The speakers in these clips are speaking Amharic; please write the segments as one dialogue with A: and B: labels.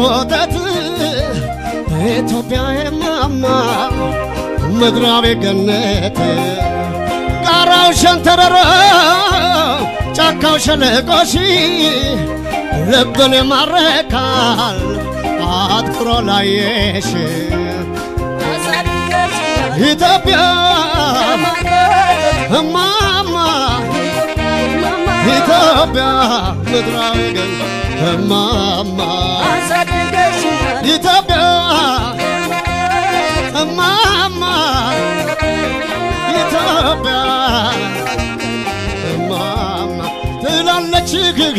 A: ወተት ኢትዮጵያ የማማ ምድራዊ ገነት ጋራው ሸንተረሮ ጫካው ሸለቆሺ ልብን ይማርካል አትኩሮ ላየሽ ኢትዮጵያ እማማ ኢትዮጵያ ምድራዊ ገነት እማማ ኢትዮጵያ እማማ ኢትዮጵያ እማማ ትላለች ግግ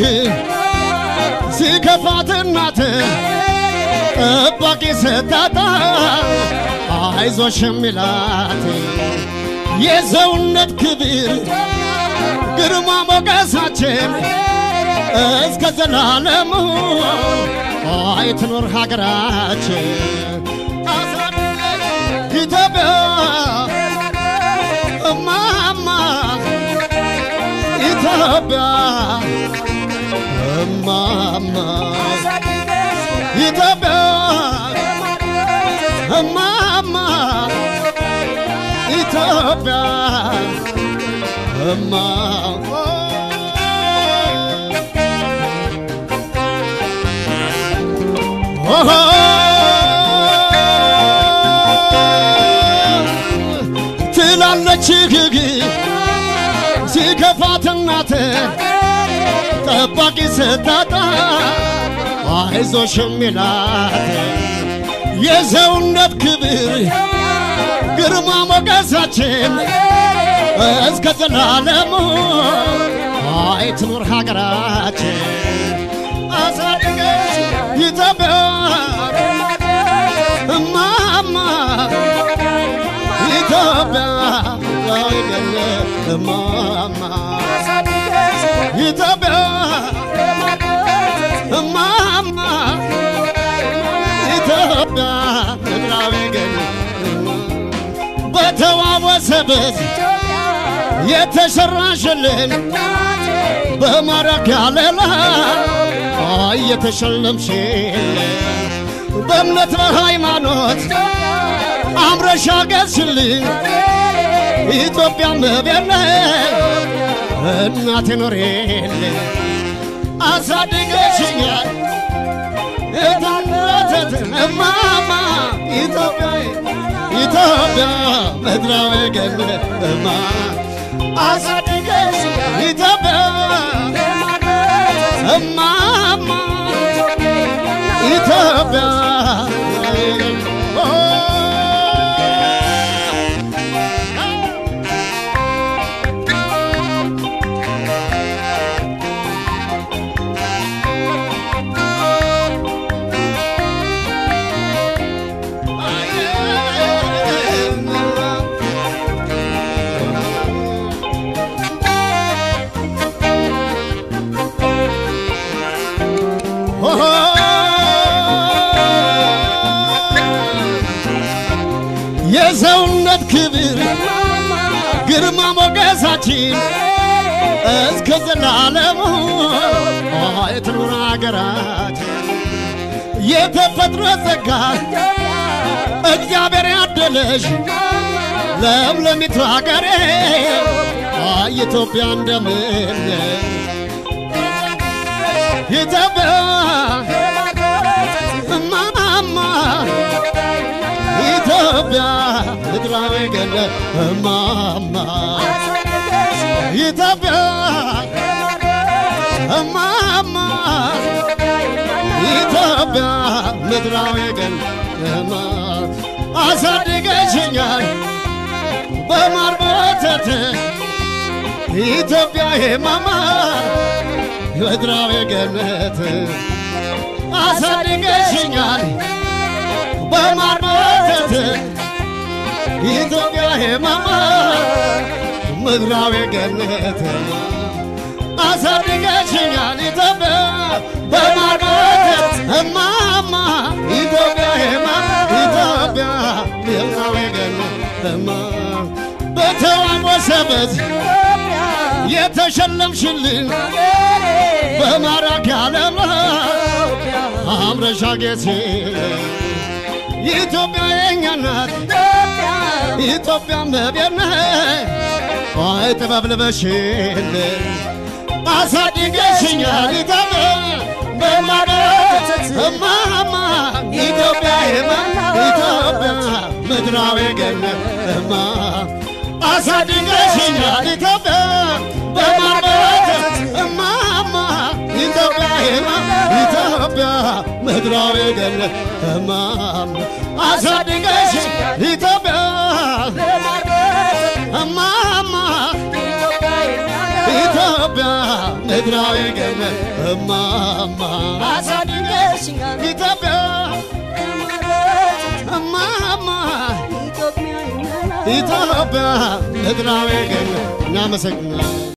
A: ሲከፋት እናት ጠባቂ ስታጣ አይዞሽ የሚላት የሰውነት ክብር ግርማ ሞገሳችን እስከ ዘላለሙ አይ ትኖር ሀገራችን ኢትዮጵያ እማማ ኢትዮጵያ እማማ ኢትዮጵያ እማማ ኢትዮጵያ እማ ኦሆ ትላለች ግግ ሲከፋት እናት ጠባቂ ስታጣ አይዞሽ የሚላት የሰውነት ክብር ግርማ ሞገሳችን እስከ ዘላለሙ አይ ትኑር ሀገራችን አሳድገሽ ኢትዮጵያ እማማ ኢትዮጵያ ወይገለ እማማ ኢትዮጵያ እማማ ኢትዮጵያ ምድራዊ ገነ በተዋወሰበት የተሰራሽልን በማረግ ያለላ እየተሸለምሽልን በእምነት በሃይማኖት አምረሻ ገዝሽልን ኢትዮጵያ መቤለ እናቴ ኖሬልን አሳድገሽኛል እታነተት እማማ ኢትዮጵያ ኢትዮጵያ ምድራዊ ገነት እማ አሳድገሽ ኢትዮጵያ እማማ ኢትዮጵያ የሰውነት ክብር ግርማ ሞገሳችን እስከ ዘላለሙ የትኑር ሀገራችን የተፈጥሮ ጸጋ እግዚአብሔር ያደለሽ ለምለሚቱ ሀገሬ ኢትዮጵያ እንደምን ኢትዮጵያ እማማ ኢትዮጵያ ምድራዊ ገነት እማማ ኢትዮጵያ እማማ ኢትዮጵያ ምድራዊ ገነት አሳድገሽኛል በማር በወተት ኢትዮጵያ የማማ ምድራዊ ገነት አሳድገሽኛል በማር በወተት ኢትዮጵያ የማማ ምድራዊ ገነት አሳድገሽኛል ኢትዮጵያ በማር በወተት እማማ ኢትዮጵያ የማማ ኢትዮጵያ ምድራዊ ገነት እማ በተዋወሰበት የተሸለምሽልን በማራኪ ዓለም አምረሻ ጌቴ ኢትዮጵያ የኛ ናት ኢትዮጵያ መቤት ነች አይ ጥበብ ልበሽል አሳድገሽኛል ኢትዮጵያ በማለት እማማ ኢትዮጵያ የማ ኢትዮጵያ ምድራዊ ገነት እማ አሳድገሽኛል ኢትዮጵያ በማለት እማማ ኢትዮጵያ የማ ኢትዮጵያ ምድራዊ ገነት እማማ አሳድገሽኛል ኢትዮጵያ እማማ ኢትዮጵያ ምድራዊ ገነት እማማ ኢትዮጵያ እማማ ኢትዮጵያ ምድራዊ ገነት እናመሰግናለን።